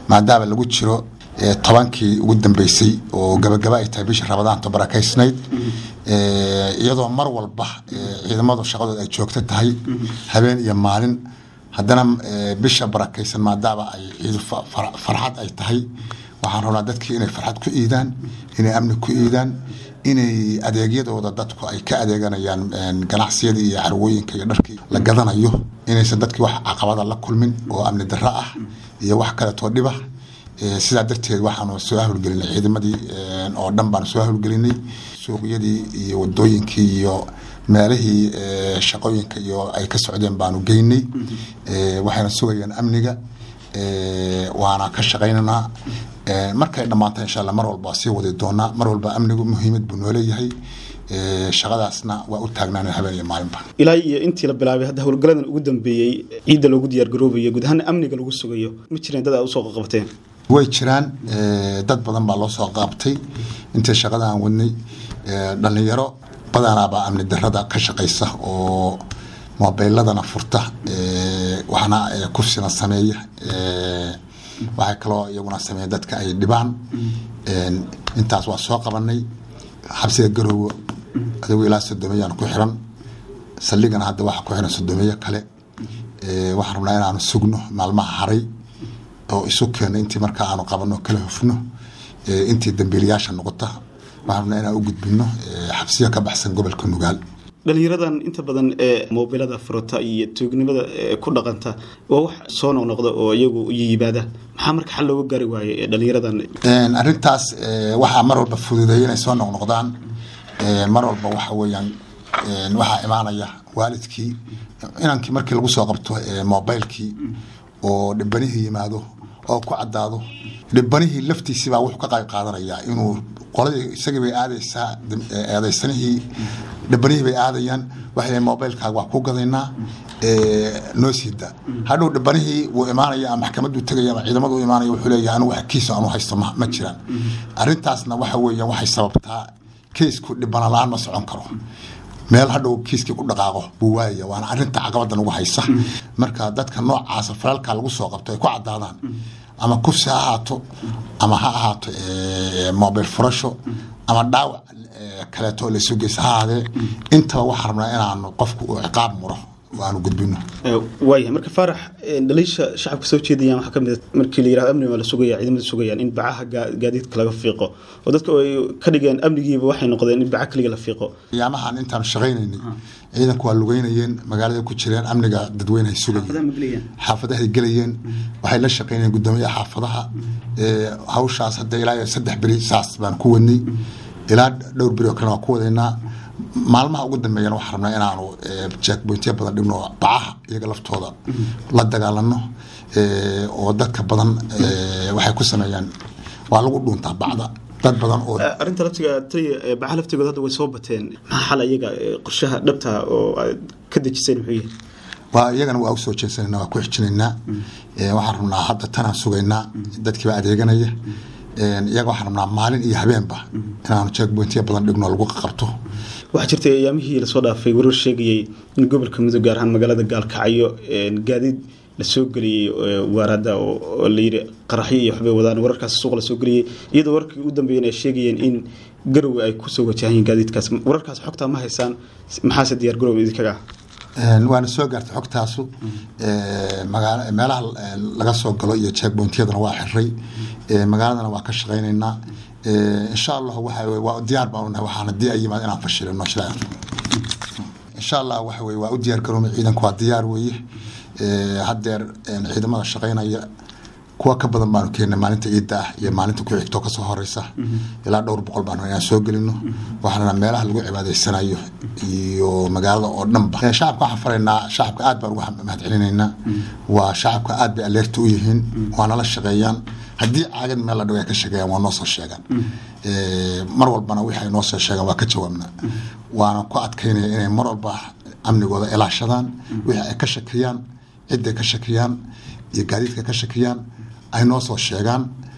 maadaama lagu jiro tobankii ugu dambeysay oo gabagaba ay tahay bishii rabadaanto barakaysnayd iyadoo mar walba ciidamadu shaqadooda ay joogto tahay habeen iyo maalin haddana bisha barakaysan maadaama ay ciidu farxad ay tahay waxaan rabnaa dadkii inay farxad ku iidaan inay amni ku iidaan inay adeegyadooda dadku ay ka adeeganayaan ganacsiyadii iyo carwooyinka iyo dharkii la gadanayo inaysan dadkii wax caqabada la kulmin oo amni darro ah iyo wax kaleetoo dhiba sidaa darteed waxaanu soo hawlgelinay ciidamadii oo dhan baanu soo hawlgelinay suuqyadii iyo wadooyinkii iyo meelihii shaqooyinka iyo ay ka socdeen baanu geynay waxayna sugayaan amniga waana ka shaqaynaynaa markay dhammaanta insha alla mar walba sii wadi doonaa mar walba amnigu muhiimad buu nooleeyahay shaqadaasna waa u taagnaan habeen iyo maalinba ilaa iyo intii la bilaabay hadda howlgaladan ugu dambeeyey ciidda loogu diyaargaroobayo guud ahaan amniga lagu sugayo ma jireen dad aad usoo qaqabteen way jiraan dad badan baa loo soo qaabtay intii shaqada aan wadnay dhallinyaro badanaabaa amni darada ka shaqaysa oo mobiladana furta waxna kufsina sameeya waxay kaloo iyaguna sameeya dadka ay dhibaan intaas waa soo qabanay xabsiga garoowe adigu ilaa sodomeeyaan ku xiran saldhigana hadda waxa ku xiran sodomeeyo kale waxaan rabnaa inaanu sugno maalmaha haray oo isu keena intii markaa aanu qabano kala hufno intii dambiilayaasha noqota waxaan rabnaa inaan u gudbino xabsiya ka baxsan gobolka nugaal dhalinyaradan inta badan ee moobilada furata iyo tuugnimada ku dhaqanta waa wax soo noqnoqda oo iyagu yimaada maxaa marka xal looga gaari waaye dhalinyaradan arrintaas waxaa mar walba fududeeya inay soo noqnoqdaan mar walba waxa weeyaan waxaa imaanaya waalidkii inankii markii lagu soo qabto mobilkii oo dhibanihii yimaado oo ku cadaado dhibanihii laftiisibaa wuxuu ka qayb qaadanayaa inuu qoladii isagii bay aadaysaa eedaysanihii dhibanihii bay aadayaan waxay mobilkaaga waa ku gadaynaa noo siida hadhow dhibanihii wuu imaanaya maxkamaduu tegaya ama ciidamadu u imaanaya wuxuu leeyahay anigu wax kiisa anu haysto ma jiraan arrintaasna waxa weeyaan waxay sababtaa keisku dhibana la-aan ma socon karo meel hadhow kiiskii ku dhaqaaqo buu waayaya waana arinta caqabada nagu haysa marka dadka noocaasa falaalka lagu soo qabto ay ku cadaadaan ama kufsi ha ahaato ama ha ahaato mobil furasho ama dhaawac kaleeto laysu geysa ha ahaadee intaba waxaan rabnaa inaanu qofku uu ciqaab muro aanu gudbino waayahay marka faarax dhaliisha shacabka soo jeedayaan waxaa kamid markii la yirahdo amniga waa la sugaya ciidamada sugayaan in bacaha gaadiidka laga fiiqo oo dadka ay ka dhigeen amnigiiba waxay noqdeen in baca kaliga la fiiqo ayaamahan intaan shaqaynaynay ciidanku waa lugeynayeen magaalada ku jireen amniga dadweyne ay sugayeen xaafadahay gelayeen waxay la shaqaynayeen guddoomiyaha xaafadaha hawshaas hadda ilaa saddex beri saas baan ku wadnay ilaa dhowr beri oo kalena waa ku wadaynaa maalmaha ugu dambeeyana waxaan rabnaa inaanu jackbointyo badan dhibno bacaha iyaga laftooda la dagaalano oo dadka badan waxay ku sameeyaan waa lagu dhuuntaa bacda dad badan oo arrinta laftiga bacaha laftigooda hadda way soo bateen maxaa xal iyaga qorshaha dhabta oo aad ka dejiseen muxuu yahay waa iyagana waa usoo jeesanayna waa ku xijinaynaa waxaan rabnaa hadda tanaan sugaynaa dadkiiba adeeganaya iyaga waxaan rabnaa maalin iyo habeenba inaanu jackbointyo badan dhigno lagu qabto waxaa jirtay ayaamihii lasoo dhaafay warar sheegayay in gobolka mudug gaar ahaan magaalada gaalkacyo gaadiid lasoo geliyey waaraada oo layiri qaraxyo iyo waxbay wadaan wararkaas suuq lasoo geliyey iyadoo wararkii u dambeeyeen ay sheegayeen in garowe ay kusoo wajahayiin gaadiidkaas wararkaas xogtaa ma haysaan maxaase diyaar garowe idinkaga ah waana soo gaartay xogtaasu meelaha laga soo galo iyo jackbointyadana waa xiray magaaladana waa ka shaqaynaynaa insha allah waa diyaar baan unahay waxaan haddii ay yimaad inaan fashilino shilaa insha allah waxa weye waa u diyaar garoomay ciidanku waa diyaar weeye haddeer ciidamada shaqaynaya kuwa ka badan baanu keennay maalinta ciidda ah iyo maalinta ku xigto kasoo horeysa ilaa dhowr boqol baanu inaan soo gelino waxaana meelaha lagu cibaadaysanayo iyo magaalada oo dhanba shacabka waxaan faraynaa shacabka aad baan uga mahad celinaynaa waa shacabka aad bay aleerta u yihiin waana la shaqeeyaan haddii caagad meel la dhigo ay ka sheegeeyaan waa noo soo sheegaan mar walbana wixii ay noo soo sheegaan waa ka jawaabnaa waana ku adkaynaya inay mar walba amnigooda ilaashadaan wixii ay ka shakiyaan cidday ka shakiyaan iyo gaadiidka ka shakiyaan ay noo soo sheegaan